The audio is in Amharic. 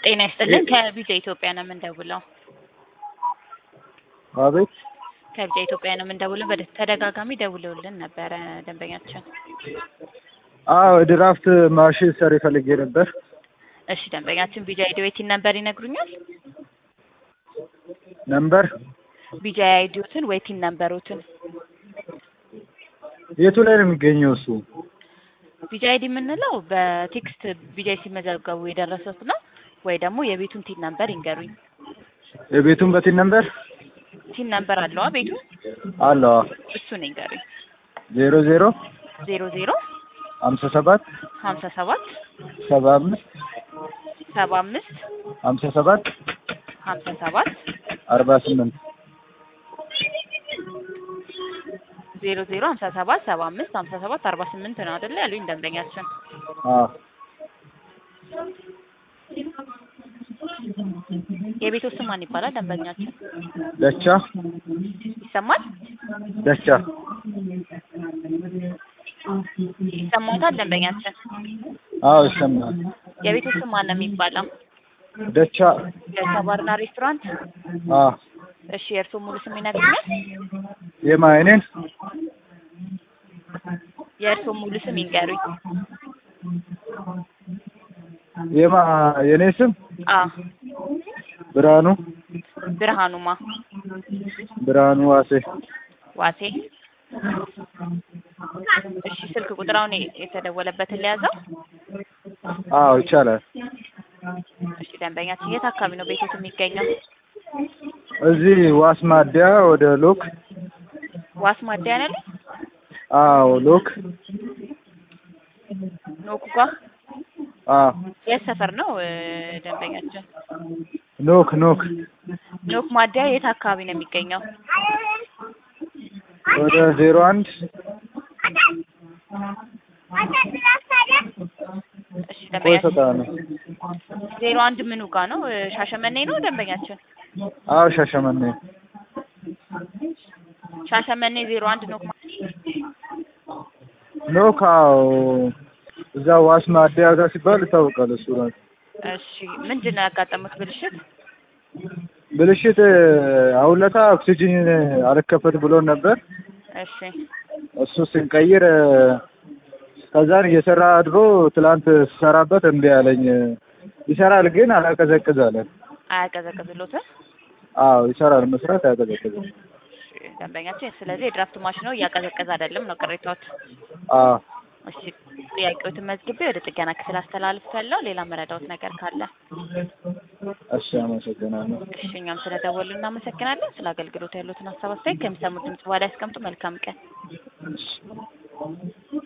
ጤና ይስጥልን ከቢጃ ኢትዮጵያ ነው የምንደውለው። አቤት ከቢጃ ኢትዮጵያ ነው የምንደውለው። በተደጋጋሚ ደውለውልን ነበረ ደንበኛችን። አዎ ድራፍት ማሽን ሰሪ ፈልጌ ነበር። እሺ ደንበኛችን ቢጃ አይዲዎትን ነበር ይነግሩኛል? ነምበር ቢጃ አይዲዎትን ወይቲን ነምበሮትን የቱ ላይ ነው የሚገኘው እሱ? ቢጃ አይዲ የምንለው በቴክስት ቢጃ ሲመዘገቡ የደረሱት ነው ወይ ደግሞ የቤቱን ቲን ነምበር ይንገሩኝ። የቤቱን በቲን ነምበር ቲን ነምበር አለዋ ቤቱ አለዋ እሱን ይንገሩኝ። ዜሮ ዜሮ ዜሮ ዜሮ ሀምሳ ሰባት ሀምሳ ሰባት ሰባ አምስት ሰባ አምስት ሀምሳ ሰባት ሀምሳ ሰባት አርባ ስምንት ዜሮ ዜሮ ሀምሳ ሰባት ሰባ አምስት ሀምሳ ሰባት አርባ ስምንት ነው አይደለ ያሉኝ ደንበኛችን። አዎ የቤቱ ስም ማን ይባላል ደንበኛችን? ደቻ ይሰማል ደቻ ይሰማታል ደንበኛችን? አዎ ይሰማል። የቤቱ ስም ማን ነው የሚባለው? ደቻ ደቻ ባርና ሬስቶራንት። አዎ እሺ የእርስዎ ሙሉ ስም ይነግሩኛል? የማ የኔን የእርስዎ ሙሉ ስም ይንገሩኝ። የማ የኔ ስም አ ብርሃኑ ብርሃኑማ ብርሃኑ ዋሴ ዋሴ። እሺ ስልክ ቁጥራውን የተደወለበትን ሊያዘው። አዎ ይቻላል። እሺ ደንበኛችን የት አካባቢ ነው ቤቶት የሚገኘው? እዚህ ዋስ ማዲያ ወደ ሎክ ዋስ ማደያ ነው ያለኝ? አዎ ሎክ ኖኩ ጋ አዎ የት ሰፈር ነው እ ደንበኛችን? ኖክ ኖክ ኖክ ማደያ የት አካባቢ ነው የሚገኘው? ወደ ዜሮ አንድ እሺ ቆይ ደንበኛችን ተጣነ ዜሮ አንድ ምኑ ጋ ነው? እ ሻሸመኔ ነው ደንበኛችን? አዎ ሻሸመኔ ሻሸመኔ ዜሮ አንድ ኖክ ማ- ኖክ አዎ እዛ ዋስ ማዲያ ጋር ሲባል ይታወቃል እሱ ነው እሺ ምንድን ነው ያጋጠሙት ብልሽት? ብልሽት አሁን ለታ ኦክሲጂን አልከፈት ብሎ ነበር እሺ እሱ ስንቀይር ከዛን እየሰራ አድሮ ትላንት ስሰራበት እምቢ አለኝ ይሰራል ግን አላቀዘቅዝ አለ አያቀዘቅዝሎትም? አዎ ይሰራል መስራት አያቀዘቅዝም እሺ ደንበኛችን ስለዚህ የድራፍት ማሽኑ እያቀዘቀዘ አይደለም ነው ቅሬታዎት? አዎ እሺ ጥያቄዎትን መዝግቤ ወደ ጥገና ክፍል አስተላልፌያለሁ። ሌላ መረዳዎት ነገር ካለ እሺ አመሰግናለሁ እሺ እኛም ስለደወሉ እናመሰግናለን። ስለ አገልግሎት ያሉትን ሀሳብ አስተያየት ከሚሰሙት ድምጽ በኋላ ያስቀምጡ። መልካም ቀን። እሺ